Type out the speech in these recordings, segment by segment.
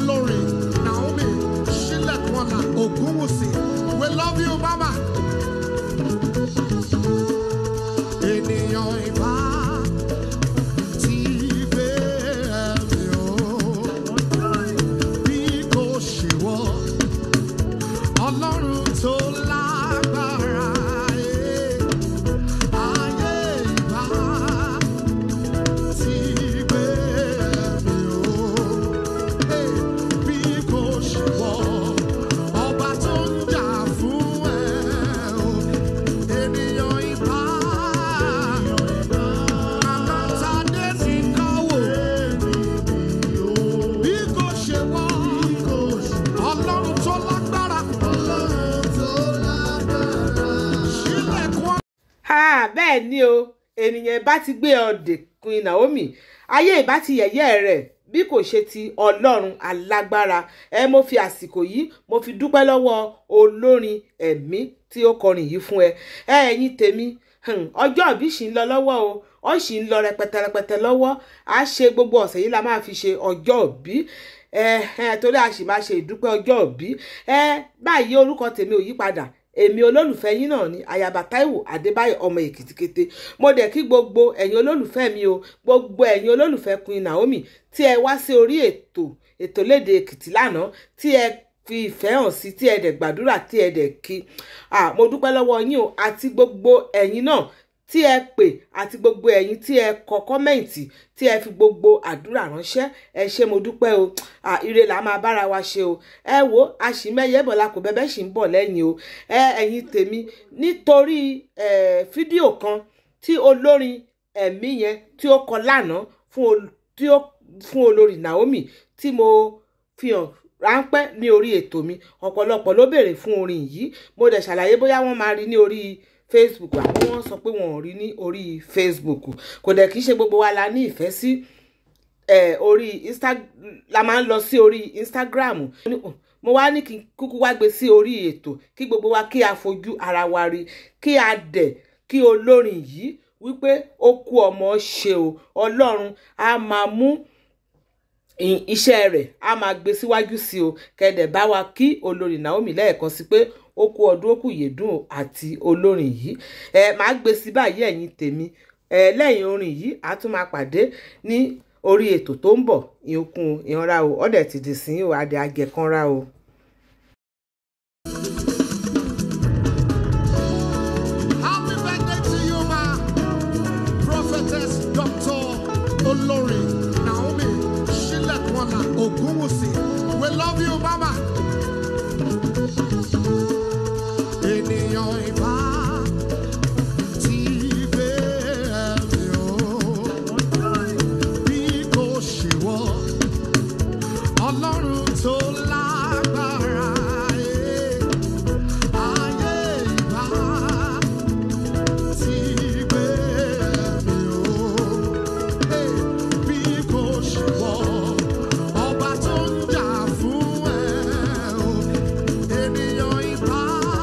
olórí naomi sílẹ̀kùnọ́lá ògúnwùsì we love you mama. ènìyàn ìbá ti gbé ẹ̀mí o bí kò ṣe wọ́ ọlọ́run tó lágbára ẹ̀ ayé ìbá ti gbé ẹ̀mí o ẹ̀ bí kò ṣe wọ́ ọba tó ń jà fún ẹ o ènìyàn ìbá àmọ́tadé ti kọ́wò bí kò ṣe wọ́ ọlọ́run tó lágbára sílẹ̀kùn ha bẹ́ẹ̀ ni o ènìyàn bá ti gbé ọdẹ Queen Naomi ayé ìbá ti yẹ̀yẹ́ rẹ̀ bí kò ṣe ti ọlọ́run alágbára ẹ mo fi àsìkò yìí mo fi dúpẹ́ lọ́wọ́ olórin ẹ̀mí tí ó kọrin yìí fún ẹ ẹ ẹ̀yin tèmi hmm, ọjọ́ ìbí ṣì ń lọ lọ́wọ́ o ó ṣì ń lọ rẹpẹtẹ rẹpẹtẹ lọ́wọ́ a ṣe gbogbo ọ̀sẹ̀ yìí la máa fi ṣe ọjọ́ ìbí ẹ ẹ torí a sì máa ṣe ìdúpẹ́ ọjọ́ ìbí ẹ báyìí orúkọ tèmi ò yí padà èmi olólùfẹ́ yín náà ni ayaba Táíwò Adébáyọ̀ ọmọ Èkìtìkété mo dẹ̀ kí gbogbo ẹ̀yin olólùfẹ́ mi o gbogbo ẹ̀yin olólùfẹ́ Queen Naomi tí ẹ wá sí orí ètò ètò léde Èkìtì lánàá tí ẹ fi ìfẹ́ hàn sí tí ẹ dẹ̀ gbàdúrà tí ẹ dẹ̀ kí ah, mo dúpẹ́ lọ́wọ́ yín o àti gbogbo ẹ̀yin náà tí ẹ pè àti gbogbo ẹ̀yin tí ẹ kọ kọ́mẹ̀ǹtì tí ẹ fi gbogbo àdúrà ránṣẹ́ ẹ ṣé mo dúpẹ́ o à ire là máa bára wa ṣe o ẹ wo àṣìmẹ́yẹ bọ̀lá kò bẹ́bẹ́ ṣì ń bọ̀ lẹ́yìn o ẹ ẹ̀yin tèmi nítorí ẹ fídíò kan tí olórin ẹ̀mí yẹn tí ó kọ lánàá fún ol- tí ó fún olórí Naomi tí mo fi hàn ráńpẹ́ ní orí ètò mi ọ̀pọ̀lọpọ̀ ló béèrè fún orin yìí mo dẹ̀ ṣàlàyé bóyá wọ́n máa rí ní orí facebook àbí wọ́n sọ pé wọn ò rí ní orí facebook kò dẹ̀ kí í ṣe gbogbo wa la ní ìfẹ́ sí eh, orí insta la máa ń lọ sí orí instagram mo wá ní kí n kúkú wá gbé sí orí ètò kí gbogbo wa kí a fojú ara wa rí kí a dẹ̀ kí olórin yìí wípé ó kú ọmọ ṣe o ọlọ́run á máa mú ì- iṣẹ́ rẹ̀ á máa gbé síwájú sí o kẹ̀dẹ̀ bá wa kí olórí Naomi lẹ́ẹ̀kan sí pé ó kú ọdún ó kù yèdùn o àti olórin yìí ẹ máa gbé sí báyìí ẹ̀yin tèmi ẹ lẹ́yìn orin yìí a tún máa pàdé ní orí ètò tó ń bọ̀ ìyókùn ìyanra o ọ̀dẹ̀ ti dì sí o adé agẹ̀kanra o. Happy birthday to you, ma. Prophetess Dr. Olori Naomi Shilekwana Ogunwusi. We love you, mama. Ènìyàn ìbá ti gbé ẹ̀mí o, bí kò ṣe wọ́. Ọlọ́run tó lágbára, eh, ayé ìbá ti gbé mi o. Hey, bí kò ṣe wọ́, ọba tó ń jà fún ẹ o. Ènìyàn ìbá,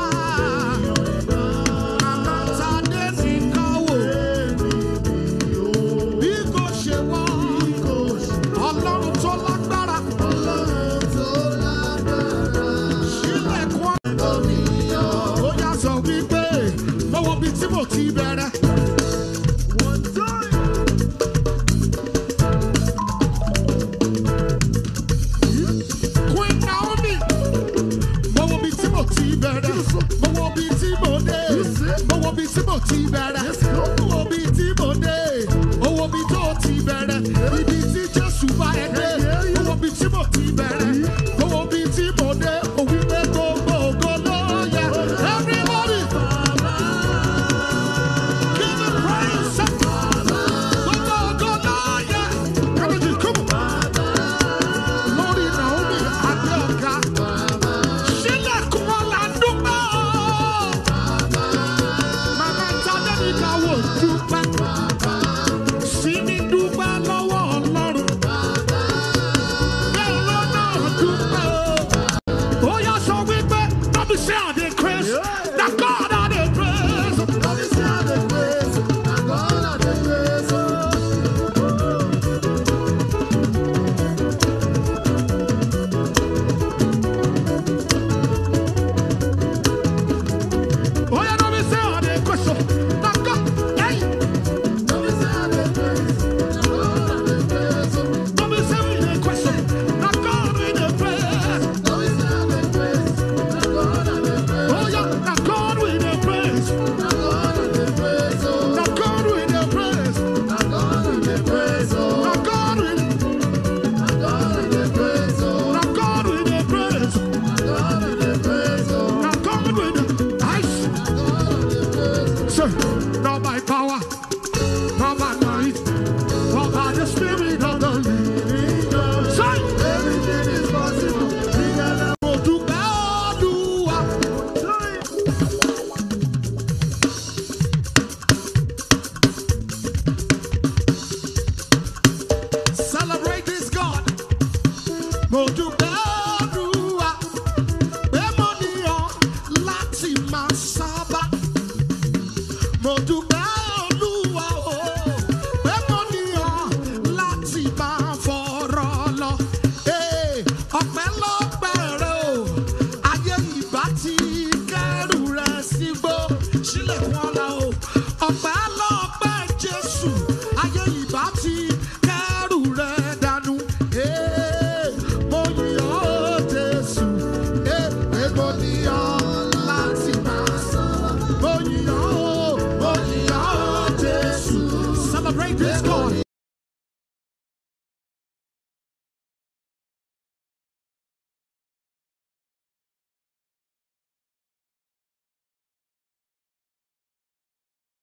àmọ́tadé ti kọ́wò. Bí kò ṣe wọ́, ọlọ́run tó lágbára. Ṣílẹ̀kùn ó yá sọ wípé lọ́wọ́ bíi tí mo ti bẹ̀rẹ̀. Queen Naomi, lọ́wọ́ bíi tí mo ti bẹ̀rẹ̀. lọ́wọ́ bíi tí mo dé. lọ́wọ́ bíi tí mo ti bẹ̀rẹ̀. lọ́wọ́ bíi tí mo dé. owó bíi tó ti bẹ̀rẹ̀. ibi tí Jésù bá ẹ dé. lọ́wọ́ bíi tí mo ti bẹ̀rẹ̀. lọ́wọ́ bíi tí mo dé. òwì pé gbogbo ògo ló yẹ. Everybody. Give him praise. Gbogbo ògo ló yẹ. Everybody, come on. Lórí Naomi Adéọ̀gá. Sílẹ̀kùn wọn là ń dúpẹ́ o. Màmá Tadé ní ká wò dúpẹ́. Sí ní dúpẹ́ lọ́wọ́ Ọlọ́run. Bẹ́ẹ̀ ló náà dúpẹ́ o. Ó yá sọ wípé, "No be say I dey craze, na God I dey praise." mo dúpẹ́